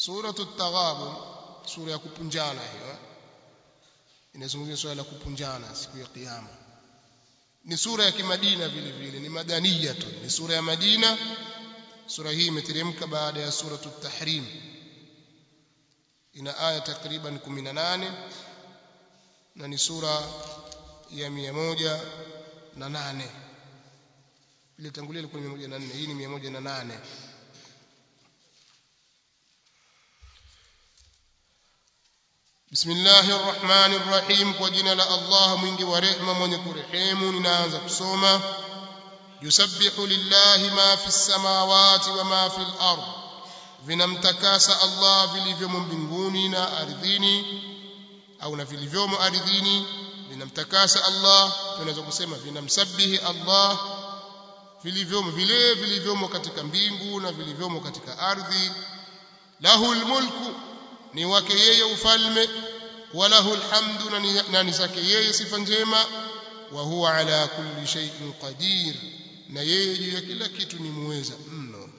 suratu at-taghabun sura ya kupunjana hiyo inazungumzia swala la kupunjana siku ya kiyama ni sura ya kimadina vile vile ni madaniya tu ni sura ya madina sura hii imeteremka baada ya suratu at-tahrim ina aya takriban 18 na ni sura ya 108 ile tangulia ilikuwa ni 104 hii ni 108 بسم الله الرحمن الرحيم وجنا لا الله mwingi wa rehema mwenye kurehemu ninaanza kusoma yusabbihu lillahi ma fi samawati wa ma fi al-ard vinamtakasa Allah vilivyomo mbinguni na ardhini au na vilivyomo ardhini vinamtakasa Allah tunaweza kusema vinamsabihi Allah vilivyomo vile vilivyomo katika mbingu na vilivyomo katika ardhi lahul mulku ni wake yeye ufalme walahu alhamdu na ni zake yeye sifa njema wa huwa ala kulli shay'in qadir na yeye juu ya kila kitu ni muweza mno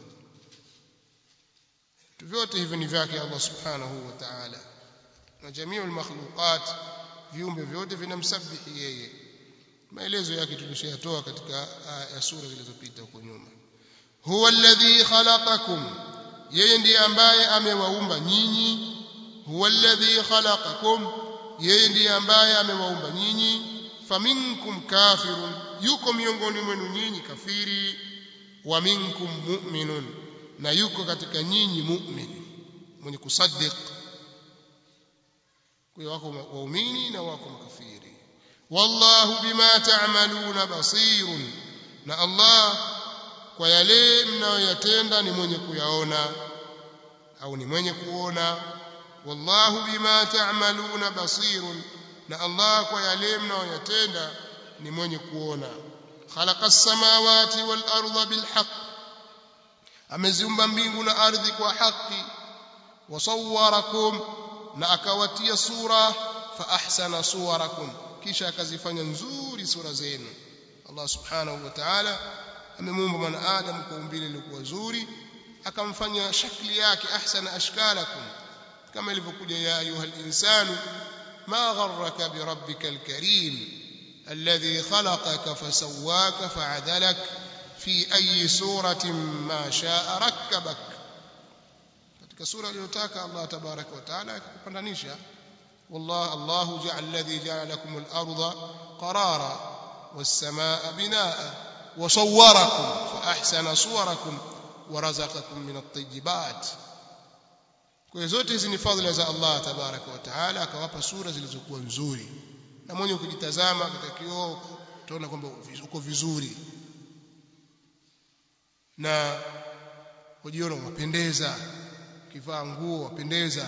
vyote hivyo ni vyake Allah subhanahu wa ta'ala na jamiu almakhluqat viumbe vyote vinamsabihi yeye maelezo yake tulishayatoa katika ya sura zilizopita huko nyuma huwa alladhi khalaqakum yeye ndiye ambaye amewaumba nyinyi huwa alladhi khalaqakum yeye ndiye ambaye amewaumba nyinyi faminkum kafirun yuko miongoni mwenu nyinyi kafiri wa minkum mu'minun na yuko katika nyinyi mu'min mwenye kusaddiq kwa wako waumini na wako makafiri wallahu bima ta'maluna basirun na Allah kwa yale mnayoyatenda ni mwenye kuyaona au ni mwenye kuona wallahu bima ta'maluna basirun na Allah kwa yale mnayoyatenda ni mwenye kuona khalaqa as-samawati wal arda bil haqq ameziumba mbingu na ardhi kwa haki wasawwarakum na akawatia sura fa ahsana suwarakum kisha akazifanya nzuri sura zenu Allah subhanahu wa ta'ala amemuumba mwanadamu kwa umbile lilikuwa zuri akamfanya shakli yake ahsana ashkalakum kama ilivyokuja ya ayuha insanu ma gharraka bi rabbikal karim alladhi khalaqaka fasawwaka fa'adalak fi ayi suratin ma sha'a rakkabak katika sura aliyotaka Allah tabaraka wa taala akakupandanisha والله الله جعل الذي جعل لكم الأرض قرارا والسماء بناء وصوركم فأحسن صوركم ورزقكم من الطيبات kwa zote hizi ni fadhila za Allah tabaraka wa taala akawapa sura zilizokuwa nzuri na mwenye kujitazama katika kioo utaona kwamba uko vizuri na ujiona unapendeza ukivaa nguo wapendeza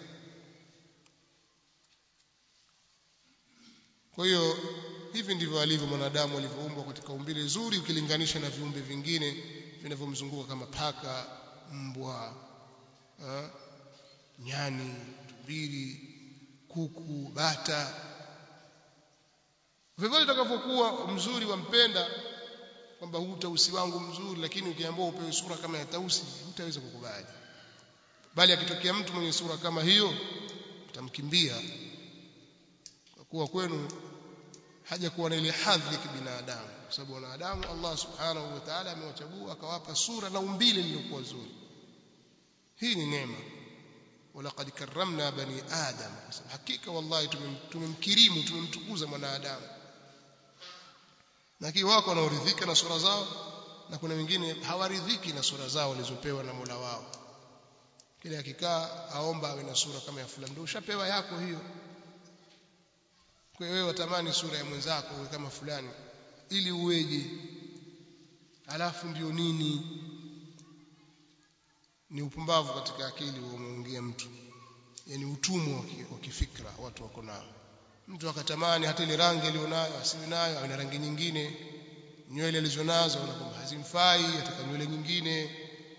kwa hiyo hivi ndivyo alivyo mwanadamu alivyoumbwa katika umbile zuri ukilinganisha na viumbe vingine vinavyomzunguka kama paka mbwa ha? nyani tumbili kuku bata vyovyote utakavyokuwa mzuri wampenda kwamba huu tausi wangu mzuri lakini ukiambiwa upewe sura kama ya tausi hutaweza kukubali bali akitokea mtu mwenye sura kama hiyo utamkimbia kwa kuwa kwenu haja kuwa na ile hadhi ya kibinadamu kwa sababu wanadamu Allah subhanahu wa ta'ala amewachagua akawapa sura na umbile lililokuwa zuri hii ni neema walaqad karramna bani adam hakika wallahi tumemkirimu tumemtukuza mwanadamu lakini wako wanaoridhika na sura zao na kuna wengine hawaridhiki na sura zao walizopewa na Mola wao kile akikaa aomba awe na sura kama ya fulani ndio ushapewa yako hiyo kwa wewe watamani sura ya mwenzako uwe kama fulani ili uweje alafu ndio nini ni upumbavu katika akili umeongea mtu yani utumwa wa kifikra watu wako nao mtu akatamani hata ile rangi alionayo asiwe nayo awe na rangi nyingine nywele alizonazo na kwamba hazimfai ataka nywele nyingine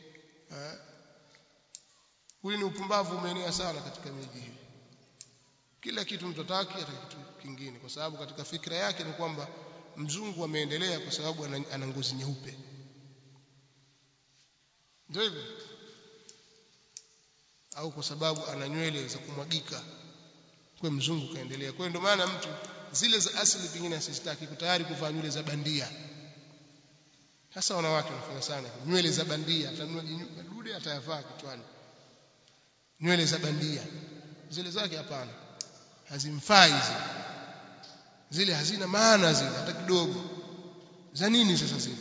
huli ni upumbavu umeenea sana katika miji hii kila kitu mtu ataki hata kitu kingine kwa sababu katika fikra yake ni kwamba mzungu ameendelea kwa sababu ana ngozi nyeupe ndio hivyo au kwa sababu ana nywele za kumwagika kwa mzungu kaendelea kwa hiyo ndio maana mtu zile za asili pengine asistaki tayari kuvaa nywele za bandia hasa wanawake wanafanya sana nywele za bandia atanunua madude atayavaa kichwani nywele za bandia zile zake hapana hazimfai zile zile hazina maana zile hata kidogo za nini sasa zile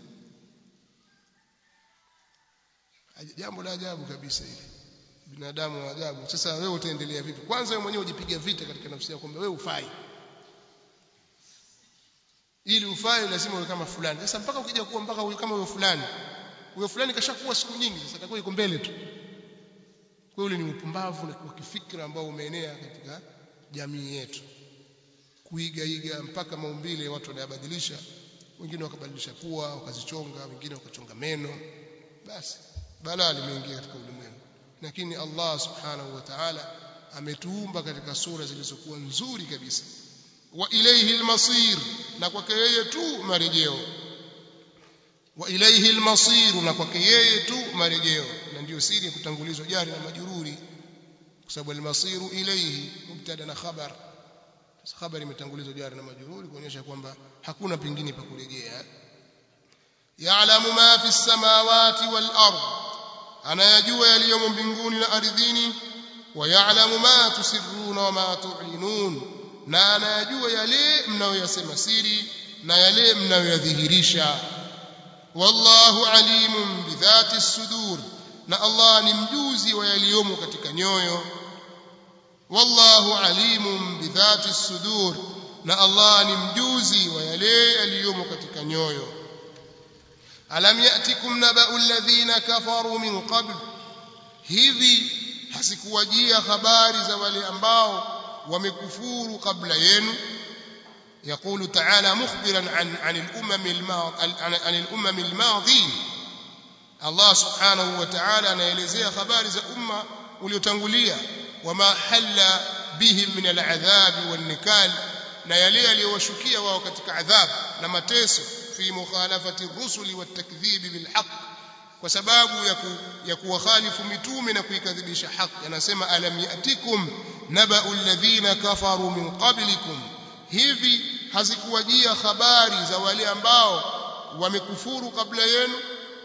jambo la ajabu kabisa hili binadamu wa ajabu sasa wewe utaendelea vipi kwanza wewe mwenyewe ujipiga vita katika nafsi yako kwamba wewe ufai ili ufae lazima uwe kama fulani sasa mpaka ukija kuwa mpaka uwe kama huyo fulani huyo fulani kashakuwa siku nyingi sasa atakuwa yuko mbele tu kwa ule ni upumbavu wa kifikra ambao umeenea katika jamii yetu kuiga iga mpaka maumbile watu wanayabadilisha wengine wakabadilisha pua wakazichonga wengine wakachonga meno basi balaa limeingia katika ulimwengu lakini Allah subhanahu wa ta'ala ametuumba katika sura zilizokuwa nzuri kabisa wa ilayhi almasir na kwake yeye tu marejeo wa ilayhi almasir na kwake yeye tu marejeo na ndio siri ya kutangulizwa jari na majururi kwa sababu almasiru ilayhi mubtada na khabar sasa khabari imetangulizwa jari na majururi kuonyesha kwamba hakuna pengine pa kurejea ya'lamu ma fi samawati wal ard anayajua yaliyomo mbinguni na ardhini wa ya'lamu ma tusirruna wa ma tu'linun na anayajua yale mnayoyasema siri na yale mnayoyadhihirisha wallahu alimun bidhati sudur na Allah ni mjuzi wa yaliyomo katika nyoyo wallahu alimun bidhati sudur na Allah ni mjuzi wa yale yaliyomo katika nyoyo alam yatikum naba'u alladhina kafaru min qabl hivi hasikuwajia habari za wale ambao wamekufuru kabla yenu يقول تعالى مخبرا عن عن الامم الماضي عن الامم الماضين الله سبحانه وتعالى anaelezea habari za umma uliotangulia wama halla bihim min al'adhab wan nikal na yale yaliyowashukia wao katika adhab na mateso fi mukhalafati ar-rusuli wat takdhib bil haqq kwa sababu ya, ku, ya kuwakhalifu mitume na kuikadhibisha haki anasema alam yatikum naba'u alladhina kafaru min qablikum hivi hazikuwajia habari za wale ambao wamekufuru kabla yenu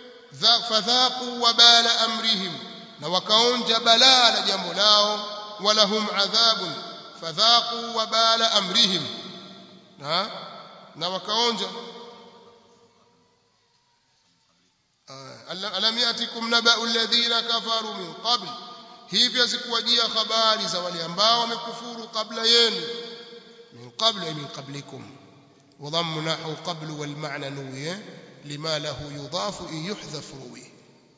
fadhaqu wabala amrihim na wakaonja balaa la jambo lao walahum adhabun fadhaqu wabala amrihim na na wakaonja alam yatikum naba'u alladhina kafaru min qabl hivyo zikuwajia habari za wale ambao wamekufuru kabla yenu min qabl ay min qablikum وضم نحو قبل والمعنى نوي لما له يضاف إن يحذف روي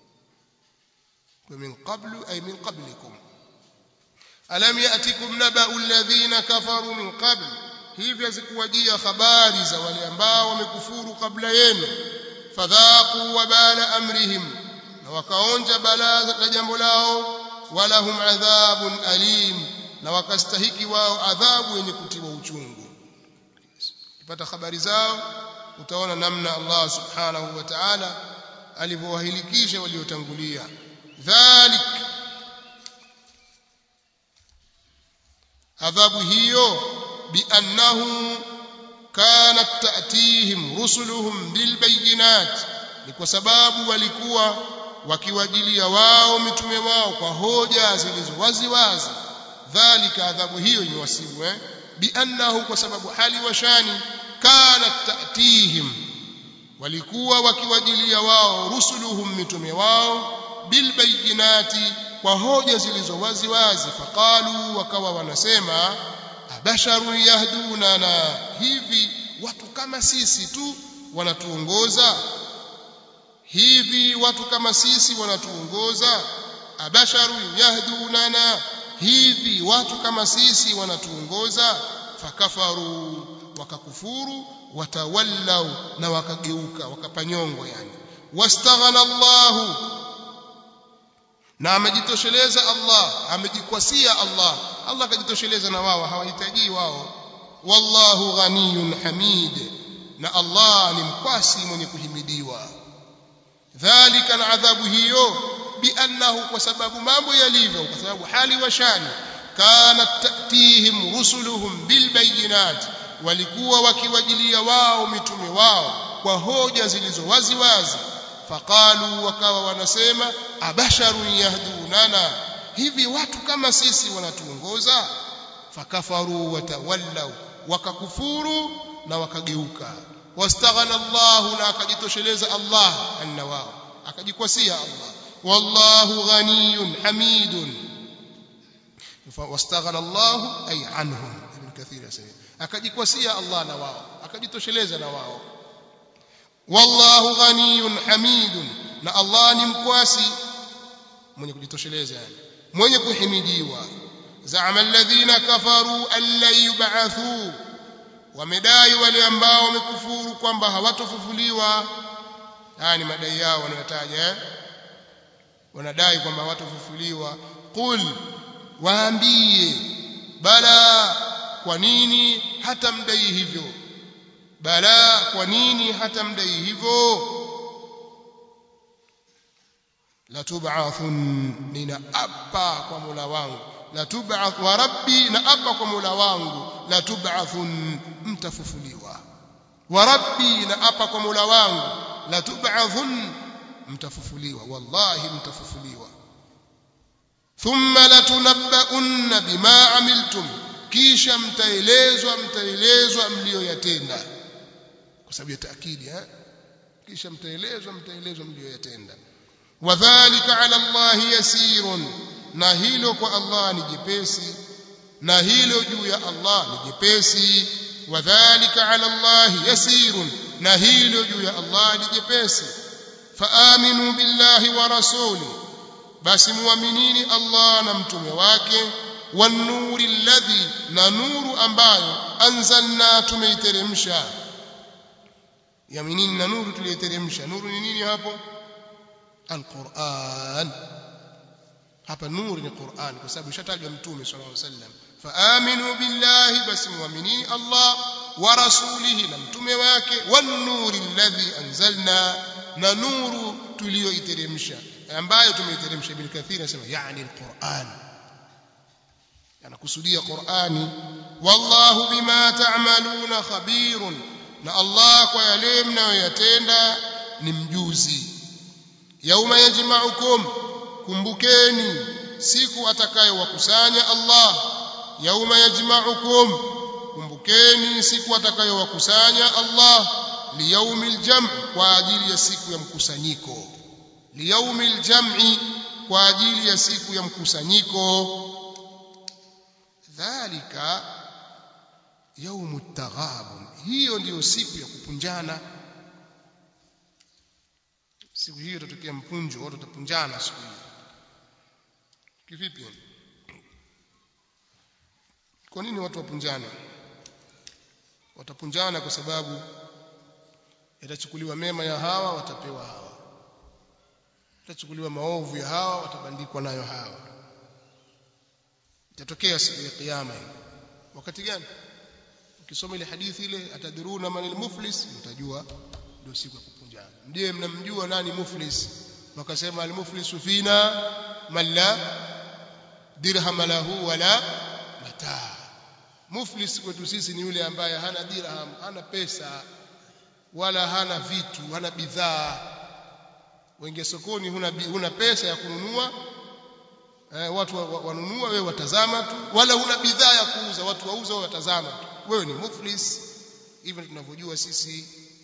ومن قبل أي من قبلكم ألم يأتكم نبأ الذين كفروا من قبل hivyo zikuwajia habari za wale ambao wamekufuru kabla yenu fadhaqu wabala amrihim na wakaonja balaa la jambo lao walahum adhabun alim na wakastahiki wao adhabu yenye kutiwa uchungu ukipata habari zao utaona namna Allah subhanahu wa ta'ala alivyowahilikisha waliotangulia dhalik adhabu hiyo biannahu kanat ta'tihim rusuluhum bilbayinat ni kwa sababu walikuwa wakiwajilia wao mitume wao kwa hoja zilizo wazi wazi dhalika adhabu hiyo imewasibu eh biannahu kwa sababu hali wa shani kanat ta'tihim walikuwa wakiwajilia wao rusuluhum mitume wao bilbayinati kwa hoja zilizo wazi wazi faqalu wakawa wanasema abasharun yahdunana hivi watu kama sisi tu wanatuongoza hivi watu kama sisi wanatuongoza abasharun yahdunana hivi watu kama sisi wanatuongoza fakafaru wakakufuru watawallau na wakageuka wakapanyongo yani wastaghana Allahu na amejitosheleza Allah amejikwasia Allah Allah akajitosheleza na wao hawahitaji wao wallahu ghaniyun hamid na Allah ni mkwasi mwenye kuhimidiwa dhalika na adhabu hiyo biannahu kwa sababu mambo yalivyo kwa sababu hali wa shani kanat tatihim rusuluhum bilbayinat walikuwa wakiwajilia wao mitume wao kwa hoja zilizo wazi wazi faqalu wakawa wanasema abasharun yahdunana hivi watu kama sisi wanatuongoza fakafaru watawallau wakakufuru na wakageuka wastaghana Allah na akajitosheleza Allah anna wao akajikwasia Allah wallahu ghaniyun hamidun wastaghana Allah ay anhum ibn kathir yasema akajikwasia Allah na wao akajitosheleza na wao wallahu ghaniyun hamidun na Allah ni mkwasi mwenye kujitosheleza yani mwenye kuhimidiwa zaama alladhina kafaru an la yub'athu wamedai wale ambao wamekufuru kwamba hawatofufuliwa haya ni madai yao wanayotaja eh? wanadai kwamba hawatofufuliwa qul waambie bala kwa nini hata mdai hivyo bala kwa nini hata mdai hivyo la tub'athun ninaapa kwa Mola wangu la tub'ath wa rabbi naapa kwa Mola wangu la tub'athun mtafufuliwa wa rabbi naapa kwa Mola wangu la tub'athun mtafufuliwa wallahi mtafufuliwa thumma latunabba'unna bima amiltum kisha mtaelezwa mtaelezwa mlioyatenda kwa sababu ya taakidi eh kisha mtaelezwa mtaelezwa mlioyatenda wadhālika 'ala Allahi yasirun na hilo kwa Allah ni jepesi na hilo juu ya Allah ni jepesi wadhālika 'ala Allahi yasirun na hilo juu ya Allah ni jepesi faaminu billahi wa rasuli basi muaminini Allah na mtume wake wanuri alladhi na nuru ambayo anzalna tumeiteremsha yaminini na nuru tuliyoteremsha nuru ni nini hapo alquran hapa nuru ni Qur'an kwa sababu ishatajwa mtume sallallahu alaihi wasallam faaminu billahi basi muaminini Allah wa rasulihi na mtume wake wan nuri alladhi anzalna na nuru tuliyoiteremsha ambayo tumeiteremsha ibn kathir anasema yani alquran anakusudia qurani wallahu bima ta'maluna khabirun na Allah kwa yale mnayoyatenda ni mjuzi yauma yajma'ukum kumbukeni siku atakayowakusanya Allah yauma yajma'ukum kumbukeni siku atakayowakusanya Allah liyaumil jam' kwa ajili ya siku ya mkusanyiko liyaumil jam'i kwa ajili ya siku ya mkusanyiko dhalika yaumut taghabun hiyo ndiyo siku ya kupunjana siku hiyo itatokea mpunjo watu watapunjana siku hiyo kivipi kwa nini watu wapunjane watapunjana kwa sababu yatachukuliwa mema ya hawa watapewa hawa yatachukuliwa maovu ya hawa watabandikwa nayo hawa itatokea siku ya kiyama wakati gani ukisoma ile hadithi ile atadhuruna manil muflis mtajua ndio siku ya kupunjana ndiye mnamjua nani muflis wakasema al muflisu fina man la dirham lahu wala mataa muflis kwetu sisi ni yule ambaye hana dirham hana pesa wala hana vitu hana bidhaa wenge sokoni huna, huna pesa ya kununua eh, watu wanunua wewe watazama tu wala huna bidhaa ya kuuza watu wauza wewe watazama tu wewe ni muflis hivyo tunavyojua sisi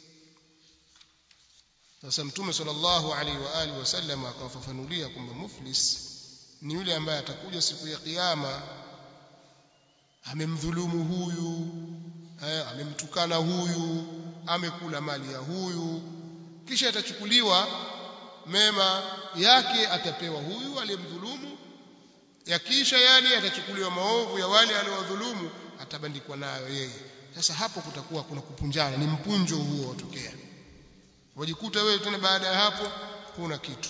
sasa mtume sallallahu alaihi wa alihi wasallam akawafafanulia kwamba muflis ni yule ambaye atakuja siku ya kiyama amemdhulumu huyu eh, amemtukana huyu amekula mali ya huyu kisha atachukuliwa mema yake atapewa huyu aliyemdhulumu yakisha yale atachukuliwa maovu ya wale aliowadhulumu atabandikwa nayo yeye sasa hapo kutakuwa kuna kupunjana ni mpunjo huo watokea wajikuta wewe tena baada ya hapo kuna kitu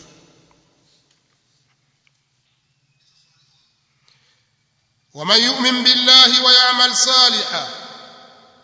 ومن يؤمن بالله ويعمل صالحا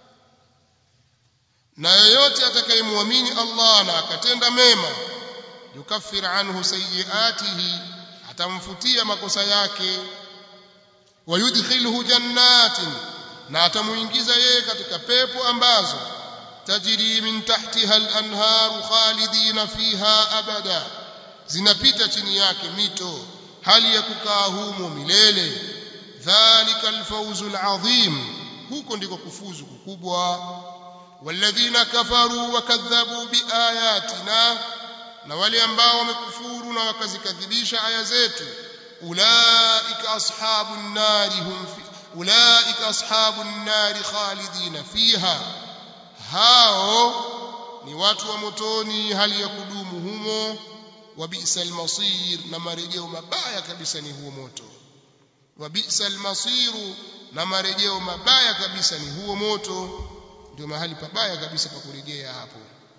na yeyote atakayemwamini Allah na akatenda mema yukaffir anhu sayiatihi atamfutia makosa yake wayudkhilhu jannatin na atamuingiza yeye katika pepo ambazo tajri min tahtiha al-anharu khalidina fiha abada zinapita chini yake mito hali ya kukaa humo milele dhalika al-fawzu al-azim huko ndiko kufuzu kukubwa walladhina kafaru wakadhabu biayatina na wale ambao wamekufuru na wakazikadhibisha aya zetu ulaika ashabun nari hum fi ulaika ashabun nari khalidina fiha hao ni watu wa motoni hali ya kudumu humo wa bi'sal masir na marejeo mabaya kabisa ni huo moto wa bi'sal masiru na marejeo mabaya kabisa ni huo moto ndio mahali pabaya kabisa pa kurejea hapo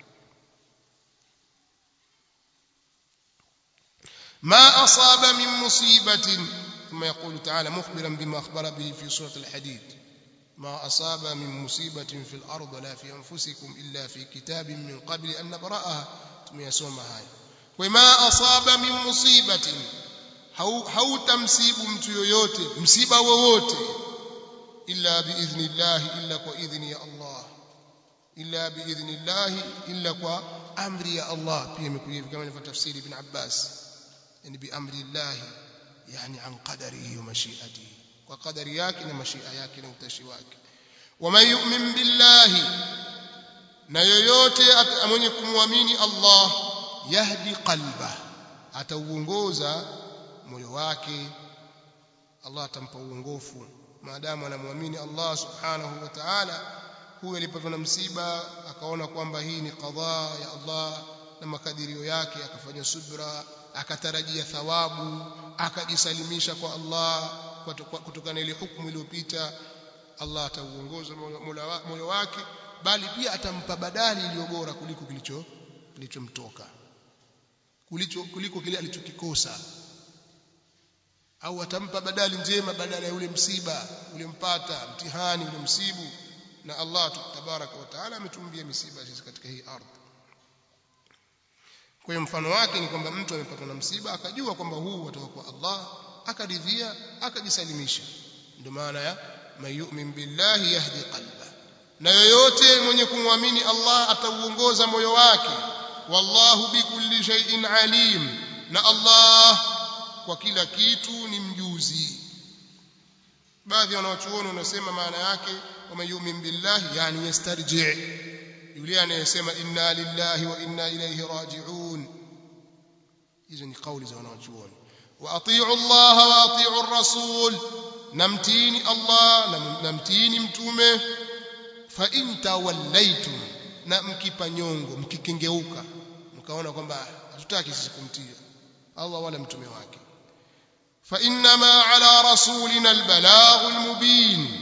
ما أصاب من مصيبة ثم يقول تعالى مخبرا بما أخبر به في سورة الحديد ما أصاب من مصيبة في الأرض لا في أنفسكم إلا في كتاب من قبل أن نبرأها ثم يسوم هاي وما أصاب من مصيبة hautamsibu mtu yoyote msiba wowote illa biidhnillahi illa kwa idhni ya Allah illa biidhnillahi illa kwa amri ya Allah pia imekuja kama ilivyotafsiri ibn Abbas yani biamri llahi yani an qadarihi wa mashiatihi kwa qadari yake na mashia yake na utashi wake waman yu'min billahi na yoyote mwenye kumwamini Allah yahdi qalba atauongoza moyo wake Allah atampa uongofu maadamu anamwamini Allah subhanahu wa ta'ala huyo alipatwa na msiba akaona kwamba hii ni qadhaa ya Allah na makadirio yake akafanya subra akatarajia thawabu akajisalimisha kwa Allah kutokana na ile hukumu iliyopita Allah atauongoza moyo wake bali pia atampa badali iliyo bora kuliko kilicho kilichomtoka kuliko kuliko kile alichokikosa au atampa badali njema badala ya ule msiba uliompata mtihani ule msibu na Allah tabaraka wa taala ametumbia misiba sisi katika hii ardhi kwa hiyo mfano wake ni kwamba mtu amepatwa na msiba akajua kwamba huu watoka kwa Allah akaridhia akajisalimisha ndio maana ya mayumin billahi yahdi qalba na yoyote mwenye kumwamini Allah atauongoza moyo wake wallahu bikulli shay'in alim na Allah kwa kila kitu ni mjuzi baadhi wanawachuoni wanasema maana yake wamayumin billahi yani yastarji yule anayesema inna lillahi wa inna ilayhi raji'un hizo ni kauli za wanawachuoni wa atii'u Allah wa atii'u ar-rasul namtini Allah namtini mtume fa in tawallaytum na mkipa nyongo mkikengeuka mkaona kwamba hatutaki sisi kumtia Allah wala mtume wake fa inma ala rasulina albalagh almubin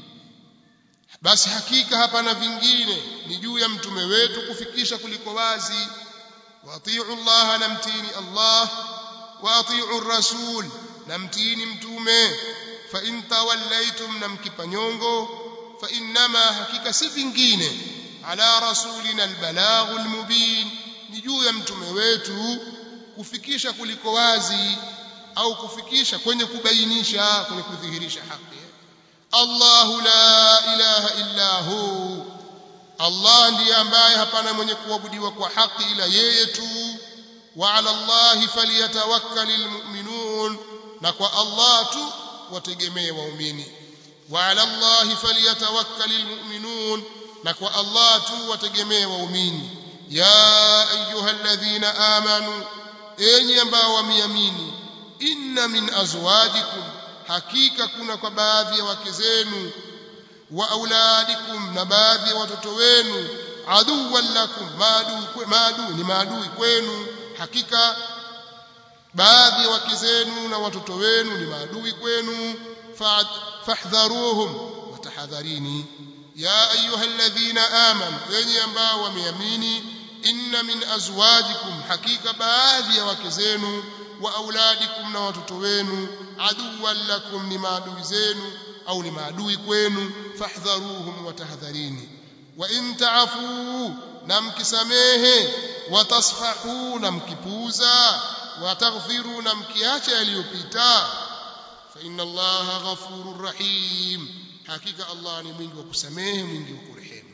basi hakika hapana vingine ni juu ya mtume wetu kufikisha kuliko wazi waati'u Allah namtini Allah waati'u rasul namtini mtume fa in tawallaytum namkipa nyongo fa inma hakika si vingine ala rasulina albalagh almubin ni juu ya mtume wetu kufikisha kuliko wazi au kufikisha kwenye kubainisha kwenye kudhihirisha haki Allahu la ilaha illa hu Allah ndiye ambaye hapana mwenye kuabudiwa kwa haki ila yeye tu wa ala Allah falyatawakkalul mu'minun na kwa Allah tu wategemee waumini wa ala Allah falyatawakkalul mu'minun na kwa Allah tu wategemee waumini ya ayyuhalladhina amanu enyi ambao wameamini inna min azwajikum hakika kuna kwa baadhi ya wake zenu wa auladikum na baadhi ya watoto wenu aduwan lakum maadui maadui ni maadui kwenu hakika baadhi ya wake zenu na watoto wenu ni maadui kwenu fahdharuhum watahadharini ya ayyuhalladhina amanu wenye ambao wameamini inna min azwajikum hakika baadhi ya wake zenu wa auladikum na watoto wenu aduwan lakum ni maadui zenu au ni maadui kwenu fahdharuhum watahadharini wa in ta'fu na mkisamehe watasfahu na mkipuuza wataghfiru na mkiacha yaliyopita fa inna allaha ghafurur rahim hakika allah ni mwingi wa kusamehe mwingi wa kurehemu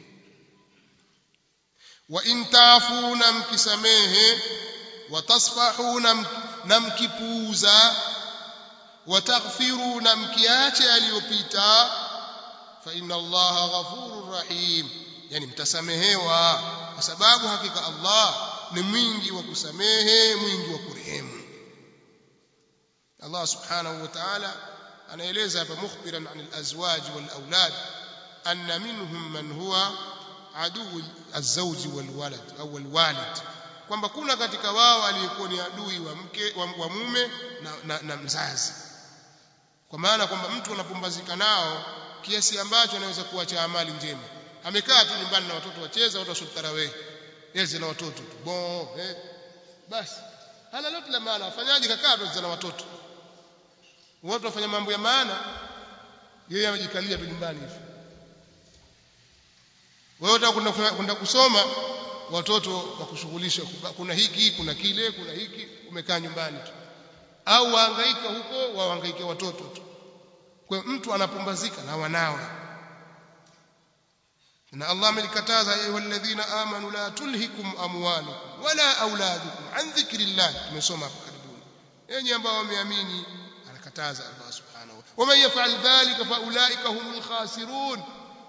wa in taafu na mkisamehe watasfahu na mkipuuza wataghfiru na mkiacha yaliyopita fa inna allaha ghafurur rahim yani mtasamehewa kwa sababu hakika Allah ni mwingi wa kusamehe mwingi wa kurehemu Allah subhanahu wa ta'ala anaeleza hapa mukhbiran an al-azwaj wal aulad anna minhum man huwa adui az-zawj wal walad au wal walid kwamba kuna katika wao aliyekuwa ni adui wa mke wa, wa mume na, na, na mzazi kwa maana kwamba mtu anapumbazika nao kiasi ambacho anaweza kuacha amali njema amekaa tu nyumbani na watoto wacheza watu waswali tarawih yeye na watoto tu bon eh basi hana lolote la maana afanyaje kakaa tu na watoto watu wafanya mambo ya maana yeye amejikalia tu nyumbani hivi wewe unataka kwenda kusoma watoto wakushughulisha kuna hiki kuna kile kuna hiki umekaa nyumbani tu au wahangaika huko wahangaike watoto tu kwa mtu anapumbazika na wanawe na Allah amelikataza ayyuhalladhina amanu la tulhikum amwalukum wala auladukum an dhikrillah tumesoma hapo karibuni yenye ambao wameamini anakataza Allah subhanahu wa man yaf'al dhalika fa ulaika humul khasirun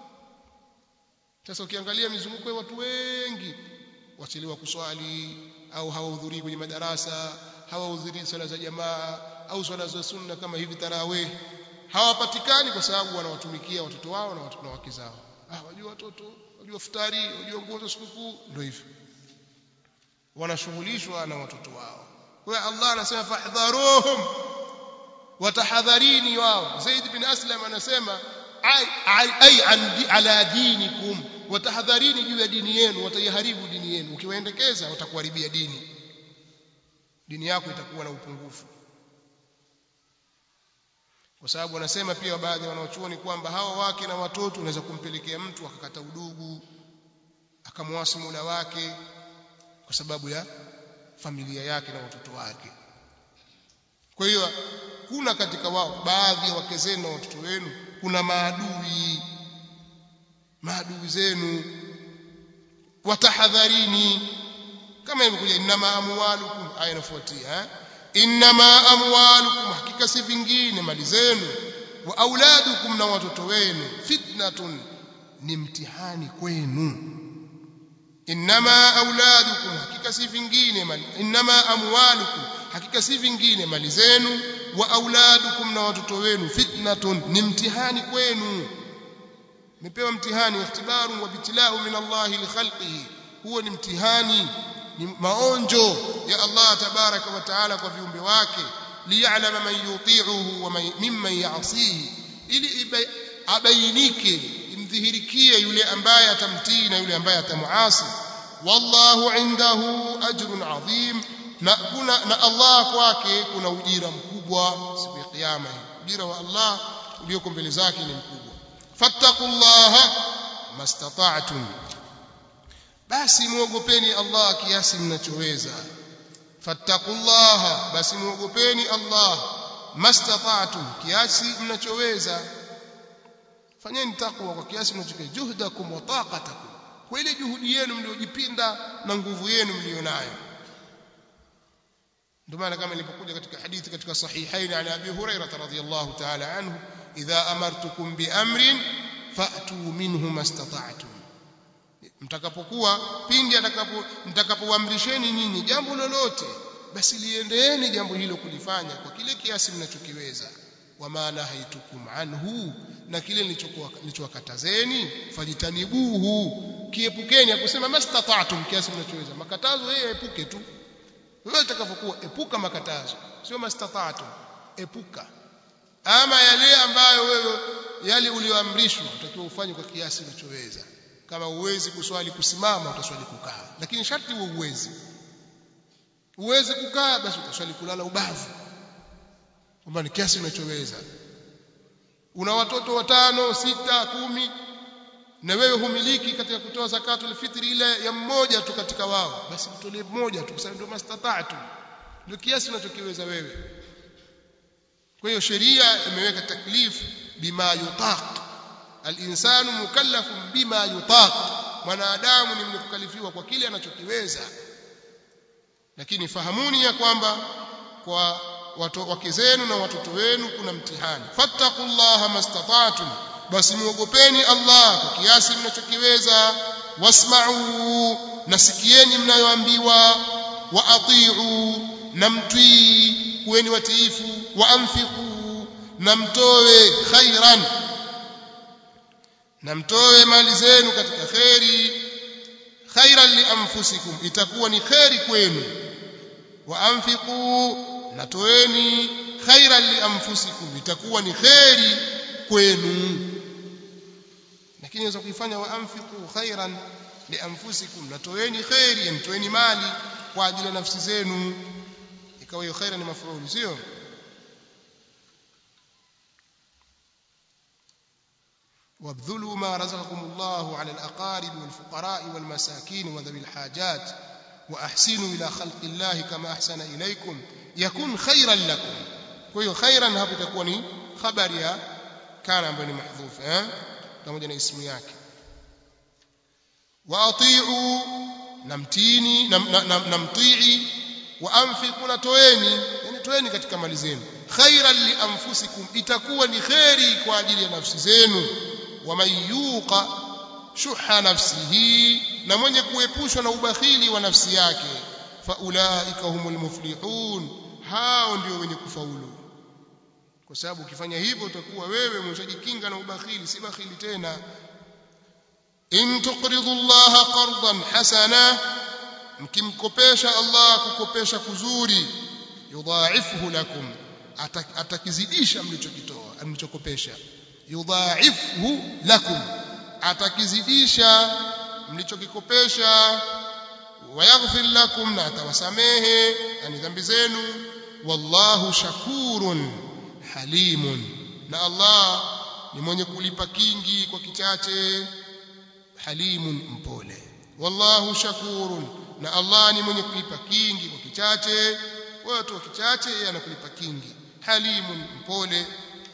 sasa ukiangalia mizunguko ya watu wengi wachelewa kuswali au hawahudhurii kwenye madarasa hawahudhurii swala za jamaa au swala za sunna kama hivi tarawih hawapatikani kwa sababu wanawatumikia watoto wao na watoto wake zao ah wajua watoto wajua futari wajua nguo za sikukuu ndio hivyo wanashughulishwa na watoto wao kwa hiyo Allah anasema fahdharuhum watahadharini wao Zaid bin Aslam anasema ay ay ala dinikum watahadharini juu ya dini yenu wataiharibu dini yenu ukiwaendekeza watakuharibia dini dini yako itakuwa na upungufu kwa sababu wanasema pia baadhi ya wanaochuoni kwamba hawa wake na watoto unaweza kumpelekea mtu akakata udugu akamwasi Mola wake kwa sababu ya familia yake na watoto wake kwa hiyo kuna katika wao baadhi ya wake zenu na watoto wenu kuna maadui maadui zenu watahadharini kama imekuja inama amwalukum aya inafuatia eh? inma amwalukum hakika si vingine mali zenu wa auladukum na watoto wenu fitnatun ni mtihani kwenu inma auladukum hakika si vingine mali inma amwalukum hakika si vingine mali zenu wa auladukum na watoto wenu fitnatun ni mtihani kwenu mepewa mtihani ikhtibaru wa bitilau min Allah li khalqihi huo ni mtihani ni maonjo ya Allah tabaraka wa taala kwa viumbe wake liya'lama man yuti'uhu wa mimman ya'sihi ili abainike imdhihirikie yule ambaye atamtii na yule ambaye atamuasi wallahu indahu ajrun adhim na kuna na Allah kwake kuna ujira mkubwa siku ya kiyama ujira wa Allah ulioko mbele zake ni mkubwa fattaqullaha mastata'tum basi muogopeni Allah kiasi mnachoweza fattaqullaha basi muogopeni Allah mastata'tum kiasi mnachoweza fanyeni takwa kwa kiasi mnachoweza juhdakum wa taqatakum kwa ile juhudi yenu mliojipinda na nguvu yenu mlionayo ndio maana kama ilipokuja katika hadithi katika sahihaini ala abi hurairah radhiyallahu ta'ala anhu idha amartukum bi amrin fa'tu minhu mastata'tum mtakapokuwa pindi atakapo mtakapoamrisheni nyinyi jambo lolote basi liendeeni jambo hilo kulifanya kwa kile kiasi mnachokiweza wama nahaitukum anhu na kile nilichowakatazeni fajitanibuhu kiepukeni akusema mastata'tum kiasi mnachoweza makatazo yeye epuke tu wewe utakapokuwa epuka makatazo sio mastata'tum epuka ama yale ambayo wewe yale ulioamrishwa utakiwa ufanye kwa kiasi unachoweza kama uwezi kuswali kusimama utaswali kukaa lakini sharti uwe uwezi uweze kukaa basi utaswali kulala ubavu kwamba ni kiasi unachoweza una watoto watano sita kumi na wewe humiliki katika kutoa zakatul fitri ile ya mmoja tu katika wao basi mtolee mmoja tu kwa sababu ndio mastata'tu ndio kiasi unachokiweza wewe kwa hiyo sheria imeweka taklif bima yutaq al-insanu mukallafun bima yutaq mwanadamu ni mwenye kukalifiwa kwa kile anachokiweza lakini fahamuni ya kwamba kwa watu wake zenu na watoto wenu kuna mtihani fattaqullaha mastata'tum basi muogopeni Allah kwa kiasi mnachokiweza wasma'u nasikieni mnayoambiwa wa ati'u na mtii kuweni watiifu wa anfiqu na mtoe khairan na mtoe mali zenu katika khairi khairan li anfusikum itakuwa ni khairi kwenu wa anfiqu na toeni khairan li anfusikum itakuwa ni khairi kwenu lakini unaweza kuifanya wa anfiqu khairan li anfusikum na toeni khairi yani toeni mali kwa ajili ya nafsi zenu ikawa hiyo khaira ni mafruuli sio وابذلوا ما رزقكم الله على الأقارب والفقراء والمساكين وذوي الحاجات وأحسنوا إلى خلق الله كما أحسن إليكم يكون خيرا لكم كوي خيرا هذا تكون خبر يا كان بني محذوف ها pamoja na ismu yake waatiu namtini namtii wa anfiqu na toeni yani toeni katika mali zenu khairan li anfusikum itakuwa ni khairi kwa ajili ya nafsi zenu wa man yuqa shuha nafsihi na mwenye kuepushwa na ubakhili wa nafsi yake fa ulaika humul muflihun hao ndio wenye kufaulu kwa sababu ukifanya hivyo utakuwa wewe umeshajikinga na ubakhili si bakhili tena in tuqridu Allah qardan hasana mkimkopesha Allah kukopesha kuzuri yudhaifuhu lakum atakizidisha mlichokitoa mlichokopesha yudhaifuhu lakum atakizidisha mlichokikopesha wayaghfir lakum na atawasamehe yani dhambi zenu wallahu shakurun halimun na Allah ni mwenye kulipa kingi kwa kichache halimun mpole wallahu shakurun na Allah ni mwenye kulipa kingi kwa kichache watu wa kichache yeye anakulipa kingi halimun mpole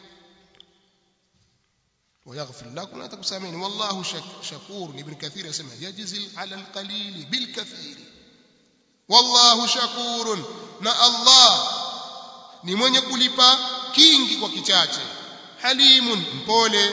ويغفر لكم لا تكسامين والله شكور ابن كثير يسمى يجزي على القليل بالكثير والله شكور na Allah ni mwenye kulipa kingi kwa kichache halimun mpole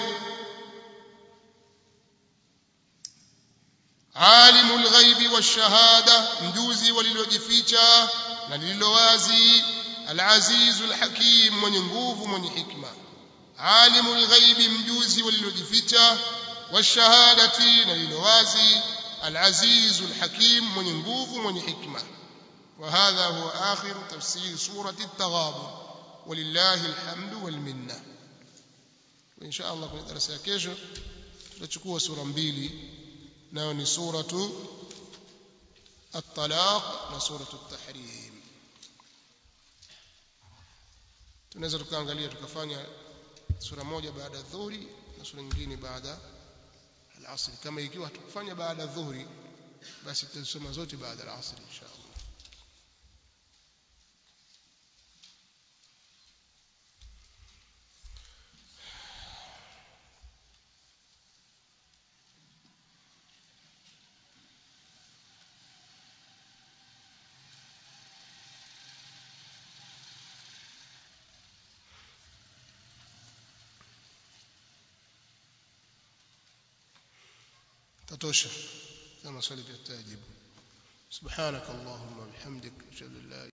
alimul ghaibi washahada mjuzi walilojificha na lililowazi alazizul hakim mwenye nguvu mwenye hikma alimul ghaibi mjuzi walilojificha washahadati na lililowazi alazizul hakim mwenye nguvu mwenye hikma وهذا هو آخر تفسير سورة التغابن ولله الحمد والمنة وإن شاء الله كنا درس kesho tutachukua sura mbili nayo ni suratu at-talaq na suratu at-tahrim tunaweza tukaangalia tukafanya sura moja baada ya dhuhuri na sura nyingine baada al-asr kama ikiwa tukufanya baada ya dhuhuri basi tutasoma zote baada ya al-asr inshallah tatosha kama swali tutajibu subhanak allahumma bihamdik ashhadu an la